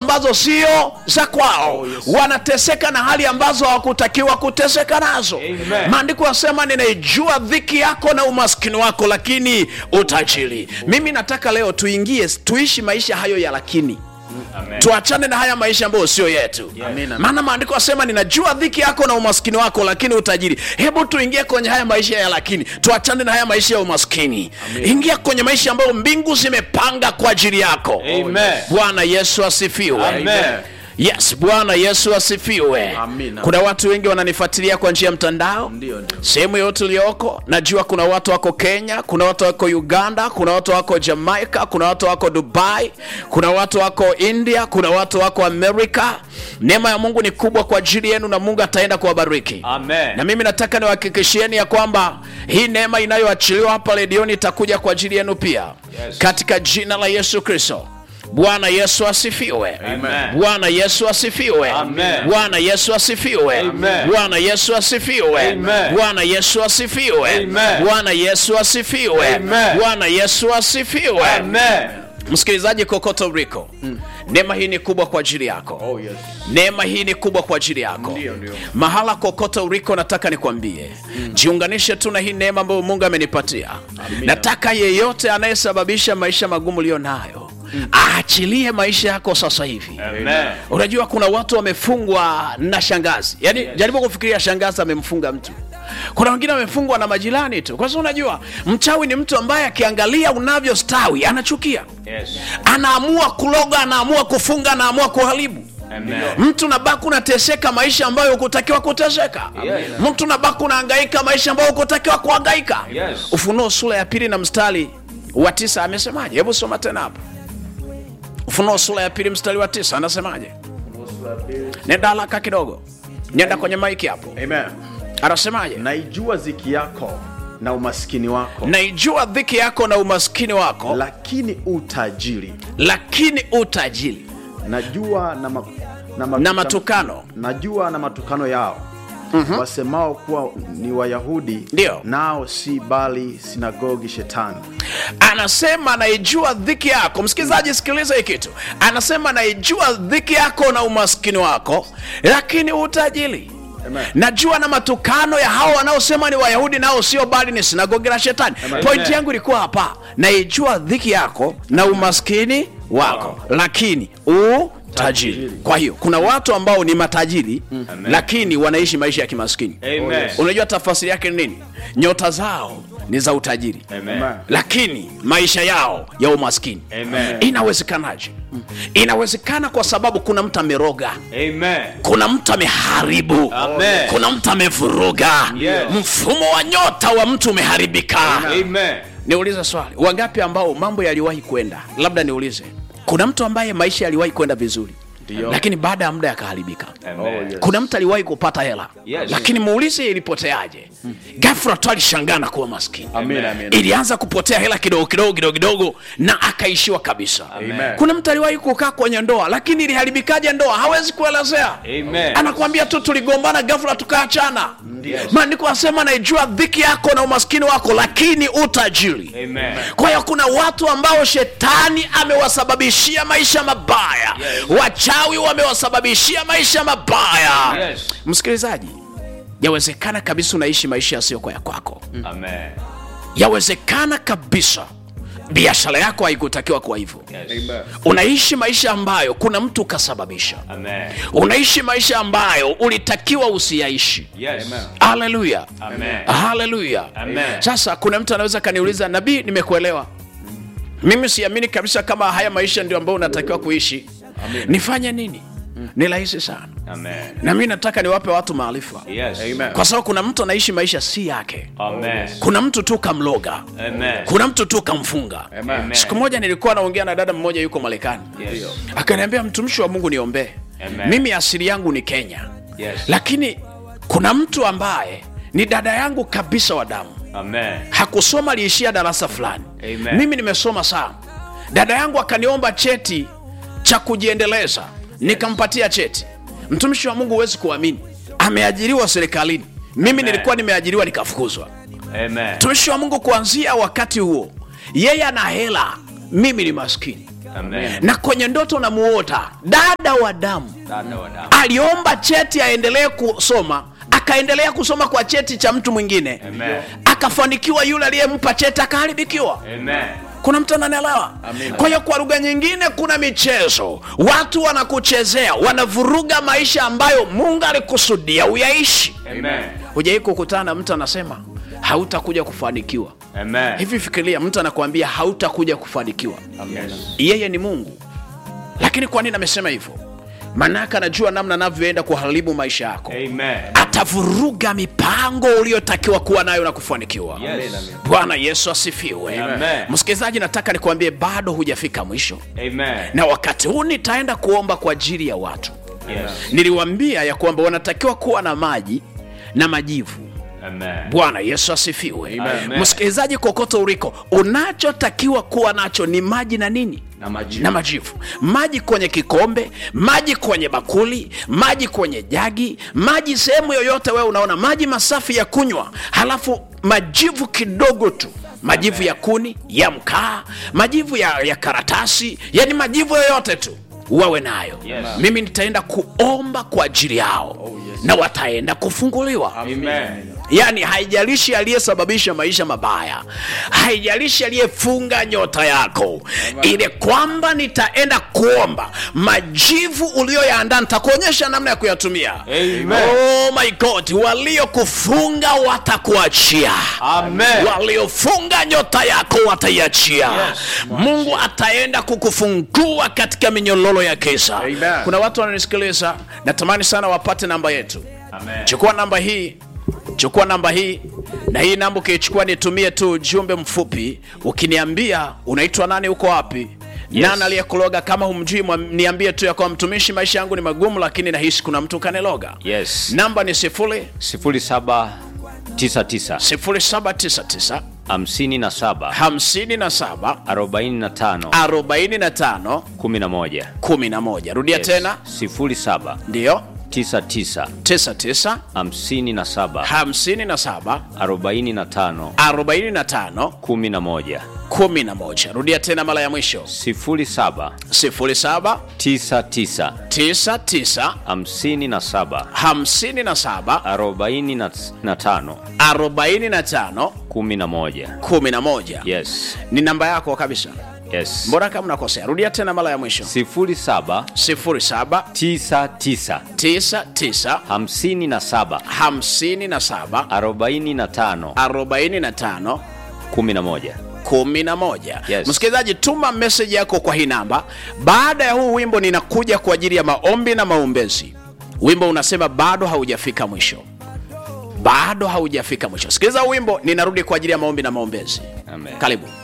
ambazo sio za kwao Oh, yes. wanateseka na hali ambazo hawakutakiwa kuteseka nazo Amen. maandiko yasema ninaijua dhiki yako na umaskini wako lakini utajiri mimi nataka leo tuingie tuishi maisha hayo ya lakini Amen. tuachane na haya maisha ambayo sio yetu Amina. maana maandiko yasema ninajua dhiki yako na umaskini wako lakini utajiri hebu tuingie kwenye haya maisha ya lakini tuachane na haya maisha ya umaskini ingia kwenye maisha ambayo mbingu zimepanga kwa ajili yako Amen. bwana yesu asifiwe Amen. yes bwana yesu asifiwe Amina. kuna watu wengi wananifuatilia kwa njia ya mtandao Ndio, ndio. sehemu yote ulioko najua kuna watu wako kenya kuna watu wako uganda kuna watu wako jamaica kuna watu wako dubai kuna watu wako india kuna watu wako amerika neema ya mungu ni kubwa kwa ajili yenu na mungu ataenda kuwabariki Amen. na mimi nataka niwahakikishieni ya kwamba hii neema inayoachiliwa hapa redioni itakuja kwa ajili yenu pia Yes. katika jina la yesu kristo bwana yesu asifiwe Amen. bwana yesu asifiwe Amen. bwana yesu asifiwe Amen. bwana yesu asifiwe Amen. bwana yesu asifiwe Amen. bwana yesu asifiwe Amen. bwana yesu asifiwe Amen. msikilizaji kokote uliko neema hii ni kubwa kwa ajili yako Oh, yes. neema hii ni kubwa kwa ajili yako Ndio, ndio. mahala kokote uliko nataka nikwambie jiunganishe tu na hii neema ambayo mungu amenipatia nataka yeyote anayesababisha maisha magumu uliyo nayo aachilie maisha yako sasa hivi Amen. unajua kuna watu wamefungwa na shangazi yaani jaribu kufikiria shangazi amemfunga mtu kuna wengine wamefungwa na majirani tu kwa sababu unajua mchawi ni mtu ambaye akiangalia unavyostawi anachukia Yes. anaamua kuloga anaamua kufunga anaamua kuharibu Amen. mtu nabaki unateseka maisha ambayo hukutakiwa kuteseka Yes. mtu nabaki unahangaika maisha ambayo hukutakiwa kuhangaika Yes. ufunuo sura ya pili na mstari wa tisa amesemaje hebu soma tena hapa ufunuo sura ya pili mstari wa tisa anasemaje nenda haraka kidogo nenda kwenye maiki hapo Amen. anasemaje naijua ziki yako na umaskini wako naijua dhiki yako na umaskini wako lakini utajiri lakini utajiri najua na, ma, na, na matukano najua na matukano yao mm-hmm. wasemao kuwa ni wayahudi Ndio. nao si bali sinagogi shetani anasema naijua dhiki yako msikilizaji sikiliza hii kitu anasema naijua dhiki yako na umaskini wako lakini utajiri Amen. najua na matukano ya hao wanaosema ni wayahudi nao sio bali ni sinagogi la shetani Amen. pointi yangu ilikuwa hapa naijua dhiki yako na umaskini wako lakini utajiri Tajiri. kwa hiyo kuna watu ambao ni matajiri lakini wanaishi maisha ya kimaskini Amen. unajua tafasiri yake ni nini nyota zao ni za utajiri Amen. lakini maisha yao ya umaskini Amen. inawezekanaje inawezekana kwa sababu kuna mtu ameroga Amen. kuna mtu ameharibu Amen. kuna mtu amevuruga Yes. mfumo wa nyota wa mtu umeharibika Amen. niulize swali wangapi ambao mambo yaliwahi kwenda labda niulize kuna mtu ambaye maisha yaliwahi kwenda vizuri Ndio. lakini baada ya muda yakaharibika Oh, yes. kuna mtu aliwahi kupata hela Yes. lakini muulize ilipoteaje gafra tu alishangaa na kuwa maskini Amen, amen. ilianza kupotea hela kidogo kidogo kidogo kidogo na akaishiwa kabisa Amen. kuna mtu aliwahi kukaa kwenye ndoa lakini iliharibikaje ndoa hawezi kuelezea Amen. anakwambia tu tuligombana gafla tukaachana maandiko asema naijua dhiki yako na umaskini wako lakini utajiri Amen. kwa hiyo kuna watu ambao shetani amewasababishia maisha mabaya Yes. wachawi wamewasababishia maisha mabaya Yes. msikilizaji yawezekana kabisa unaishi maisha yasiyokuwa ya kwako Amen. yawezekana kabisa biashara yako haikutakiwa kuwa hivyo Yes. unaishi maisha ambayo kuna mtu kasababisha Amen. unaishi maisha ambayo ulitakiwa usiyaishi Yes. haleluya Amen. haleluya Amen. sasa kuna mtu anaweza kaniuliza nabii nimekuelewa mimi siamini kabisa kama haya maisha ndio ambayo unatakiwa kuishi nifanye nini ni rahisi sana Amen. na mi nataka niwape watu maarifa Yes. Amen. kwa sababu kuna mtu anaishi maisha si yake Amen. kuna mtu tu kamloga Amen. kuna mtu tu kamfunga Amen. siku moja nilikuwa naongea na dada mmoja yuko marekani Yes. akaniambia mtumishi wa mungu niombee Amen. mimi asili yangu ni kenya Yes. lakini kuna mtu ambaye ni dada yangu kabisa wa damu Amen. hakusoma aliishia darasa fulani Amen. mimi nimesoma sana dada yangu akaniomba cheti cha kujiendeleza nikampatia cheti mtumishi wa mungu huwezi kuamini ameajiriwa serikalini mimi Amen. nilikuwa nimeajiriwa nikafukuzwa Amen. mtumishi wa mungu kuanzia wakati huo yeye ana hela mimi ni maskini Amen. na kwenye ndoto namuota dada wa damu Dada wa damu. aliomba cheti aendelee kusoma akaendelea kusoma kwa cheti cha mtu mwingine Amen. akafanikiwa yule aliyempa cheti akaharibikiwa Amen. kuna mtu ananielewa kwa hiyo kwa lugha nyingine kuna michezo watu wanakuchezea wanavuruga maisha ambayo mungu alikusudia uyaishi Amen. hujawai kukutana na mtu anasema hautakuja kufanikiwa Amen. hivi fikiria mtu anakuambia hautakuja kufanikiwa Yes. yeye ni mungu lakini kwa nini amesema hivyo maanake anajua namna anavyoenda kuharibu maisha yako Amen. atavuruga mipango uliotakiwa kuwa nayo na kufanikiwa Yes. bwana yesu asifiwe Amen. msikilizaji nataka nikuambie bado hujafika mwisho Amen. na wakati huu nitaenda kuomba kwa ajili ya watu Yes. niliwambia ya kwamba wanatakiwa kuwa na maji na majivu Amen. bwana yesu asifiwe Amen. msikilizaji kokote uliko unachotakiwa kuwa nacho ni maji na nini Na majivu. na majivu maji kwenye kikombe maji kwenye bakuli maji kwenye jagi maji sehemu yoyote wewe unaona maji masafi ya kunywa halafu majivu kidogo tu majivu ya kuni ya mkaa majivu ya, ya karatasi yani majivu yoyote tu wawe nayo Yes. mimi nitaenda kuomba kwa ajili yao na wataenda kufunguliwa Amen. yaani haijalishi aliyesababisha maisha mabaya haijalishi aliyefunga nyota yako ile kwamba nitaenda kuomba majivu uliyoyaandaa nitakuonyesha namna ya kuyatumia Amen. oh my god waliokufunga watakuachia Amen. waliofunga nyota yako wataiachia Yes. mungu ataenda kukufungua katika minyololo ya kisa Amen. kuna watu wananisikiliza natamani sana wapate namba yetu Amen. chukua namba hii chukua namba hii na hii namba ukiichukua nitumie tu ujumbe mfupi ukiniambia unaitwa nani uko wapi Yes. nani aliyekuloga kama humjui mwa- niambie tu ya kwamba mtumishi maisha yangu ni magumu lakini nahisi kuna mtu kaniloga Yes. namba ni sifuri 0799 0799 57 57 45 45 11 11 rudia Yes. tena 07 ndiyo 99 99 57 57 45 45 11 11 rudia tena mara ya mwisho 07 07 99 99 57 57 45 45 11 11 yes ni namba yako kabisa yes mbona kama unakosea rudia tena mara ya mwisho 07 07 99 99 57 57 45 45 11 11 Yes. msikilizaji tuma meseji yako kwa hii namba baada ya huu wimbo ninakuja kwa ajili ya maombi na maombezi wimbo unasema bado haujafika mwisho bado haujafika mwisho sikiliza huu wimbo ninarudi kwa ajili ya maombi na maombezi Amen. karibu